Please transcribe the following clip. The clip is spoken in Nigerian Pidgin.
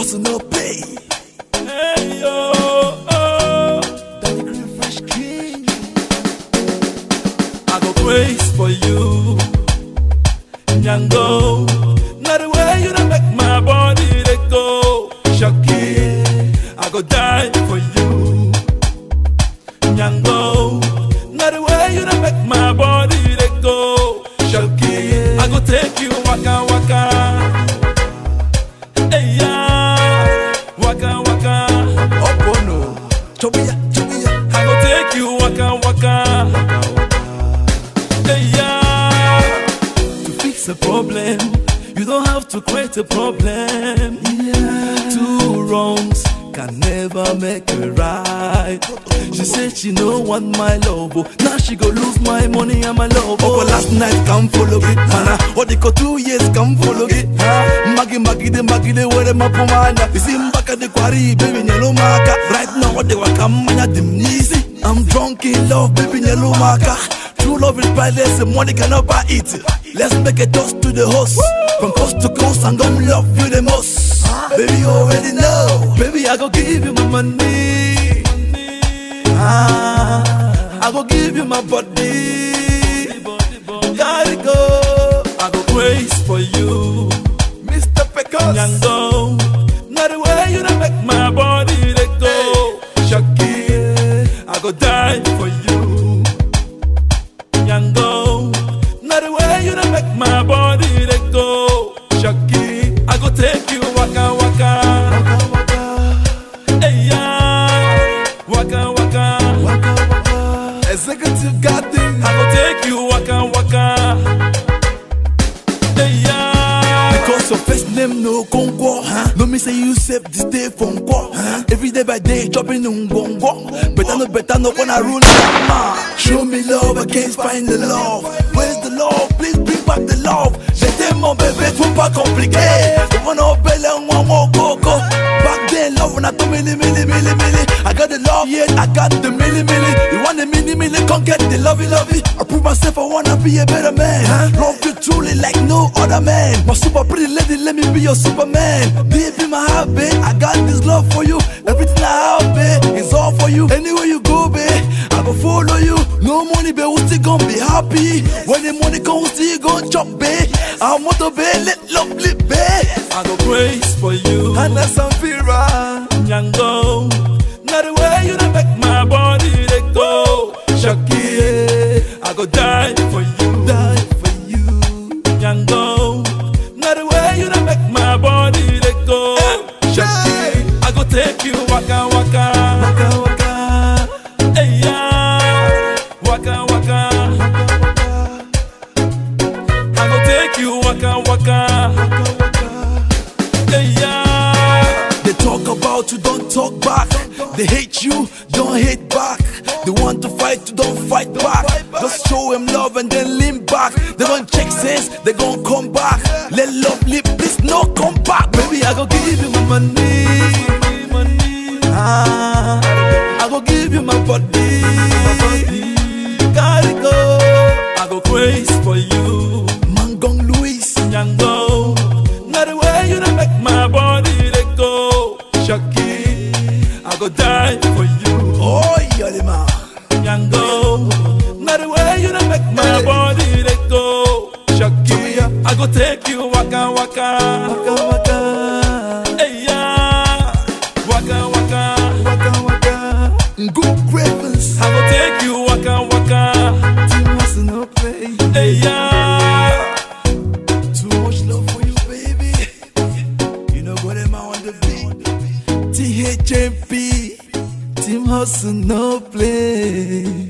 hustle no pay. Hey, yo, oh. Danny Green Fresh King. I go praise for you. Nyango. Not the way you don't make my body they go. Shaki. I go die for you. Nyango. Not the way you don't make my body they go. Shaki. I go take you waka waka. Hey yeah. Waka waka. Up on no. Chobiya, chobiya. I go take you waka waka. Hey, yeah. To fix a problem, you don't have to create a problem. Two wrongs can never make a right. She said she no want my love, oh. now she go lose my money and my love. Oh, Oh, last night come follow it, mana. What they go two years come follow it. Magi magi de magi de where my pomana. You see mbaka de kwari, baby nyelo maka. Right now what they waka manya dim easy. I'm drunk in love, baby nyelo maka. True love is priceless, and money cannot buy it. Let's make a toast to the host. From coast to coast, I'm gonna love you the most. Baby, you already know. baby, I go give you my money. Ah, I go give you my body. Gotta go. I go praise for you. Mr. Pecos. Nyango, not the way you don't make my body let go. Shaki, I go die for you. Nyango, not the way you don't make my body let go. Shaki, I go take you waka waka. Waka, waka, Hey yeah, waka waka. waka, waka. Executive garden. I go take you waka waka. Hey yeah. Because your first name no conquer, huh? No me say you save this day from quoi, huh? Every day by day chopping on bongo. Better no better no gonna rule mama. Show me love, I can't find the love. Where's the love? Please bring back the love. J'étais mon bébé, trop pas compliqué. On a belle moi mon coco. Back then love when I do milli milli milli milli. I got the love, yeah, I got the milli milli. You want the milli milli, can't get the lovey lovey. I prove myself, I wanna be a better man. Huh? Love you truly like no other man. My super pretty lady, let me be your superman. Deep in my heart, babe, I got this love for you. Everything I have, babe, is all for you. Anywhere you go, babe, I go follow you. No money, babe, we still gonna be happy. When the money comes, still gonna chop, babe. I'm motor, babe, let love live, babe. I go praise for you. And that's some Fira. Nyango, not the way you don't make my body let go. Shaki, I go die for you. Die for you. Nyango, not the way you don't make my body let go. Shaki, I go take you waka waka. Waka, waka. Hey yeah, waka waka. I go take you waka waka. Hey yeah. They talk about you, don't talk back. They hate you, don't hate back. They want to fight you, don't fight back. Just show them love and then lean back. They don't check sense, they gon' come back. Let love live, please no come back. Baby, I go give you my money. Ah, I go give you my body. Gotta go. I go praise for you. Mangong Louis. Nyango, not the way you don't make my body let go. Shaki, I go die for you. Oh, Yolima. Nyango, not the way you don't make my body let go. Shaki, I go take you waka waka. Waka, waka. Hey yeah, waka waka. Waka, waka. Good cravings. I go take you waka waka. Team hustle, no play. Hey yeah. Too much love for you, baby. You know what am I on the beat? THMP, Team Hustle, no play.